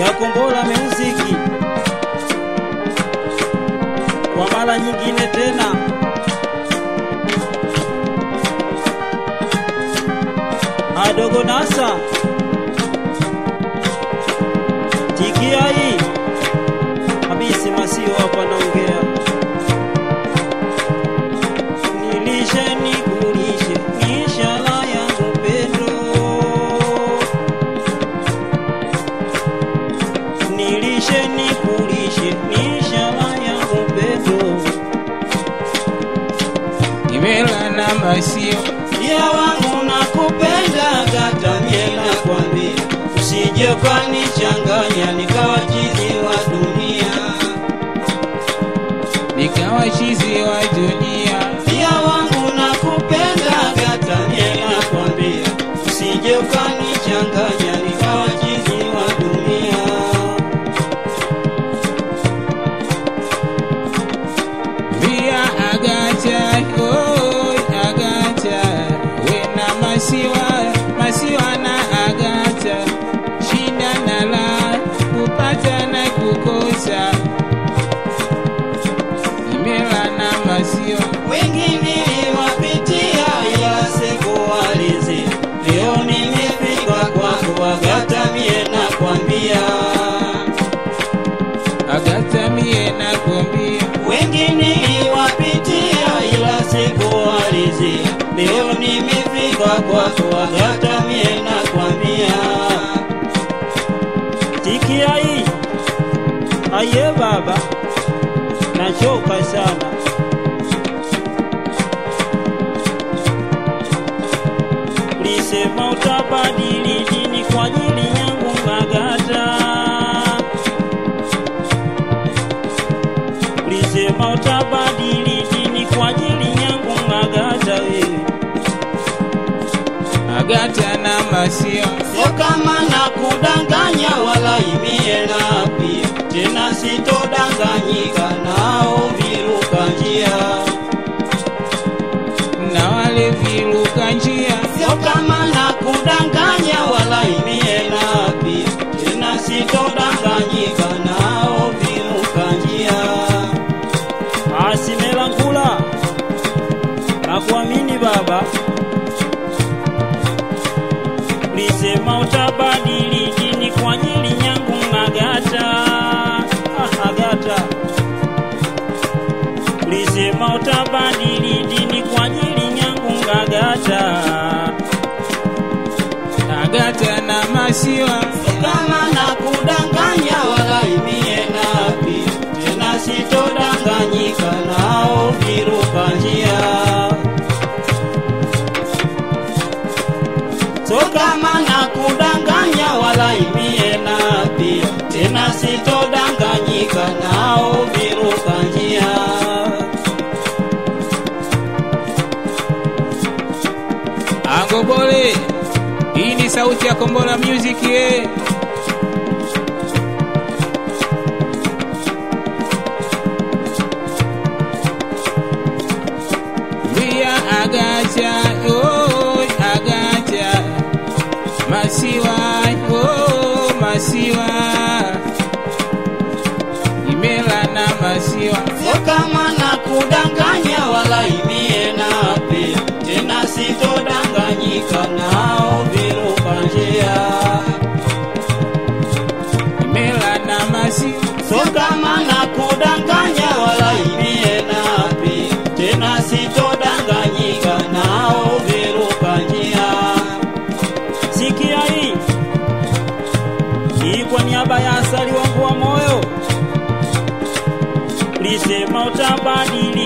ya Kombola Music kwa mara nyingine tena. Adogo Nasa tikia hii Hamisi Masio hapa naongea, nilishe nikulishe nishala yangu pendo nilishe nikulishe nishala yangu pendo Kimela na Masio ya wangu nakupenda kata miela kwambia usije ukanichanganya nikawa chizi wa dunia nikawa chizi wa dunia, ya wangu nakupenda kata miela kwambia usije ukanichanganya nikawa chizi wa dunia via Agata, oh Agata, wena Masiwa, Masiwa na Agata, shida na la, kupata na kukosa. Kimela na Masio wengine wapitia ila sikuwalizi leo nimefika kwako Agata mie nakwambia Agata mie nakwambia wengine wapitia ila sikuwalizi leo nimefika kwako Agata mie nakwambia tikia hii aye baba nachoka sana ulisema utabadili dini kwa ajili yangu Agata ulisema utabadili dini kwa ajili yangu Agata wewe Agata na Masio sio kama na kudanganya wala imie napi tena sitodanganyika nao viruka njia na wale viruka njia sio kama na kudanganya wala imie napi tena sitodanganyika nao viruka njia asimelankula nakuamini baba ulisema utabadili dini kwa ajili yangu Agata ah, Agata ulisema utabadili dini kwa ajili yangu Agata Agata na Masiwa kama na kudanganya wala imie napi tena sitodanganyika nao viruka njia so kama na kudanganya wala imie napi tena sitodanganyika nao viruka njia Angobole, hii ni sauti ya Kombola Music ye. Via Agata, oh Agata, Masiwa, oh Masiwa, Imela na Masiwa. sio kama na kudanganya wala imie napi tena sitodanganyika nao viruka njia Imela na Masiwa. so kama na kudanganya wala imie napi tena sitodanganyika nao viruka njia sikia hii hii kwa niaba ya asali wangu wa moyo ulisema utabadili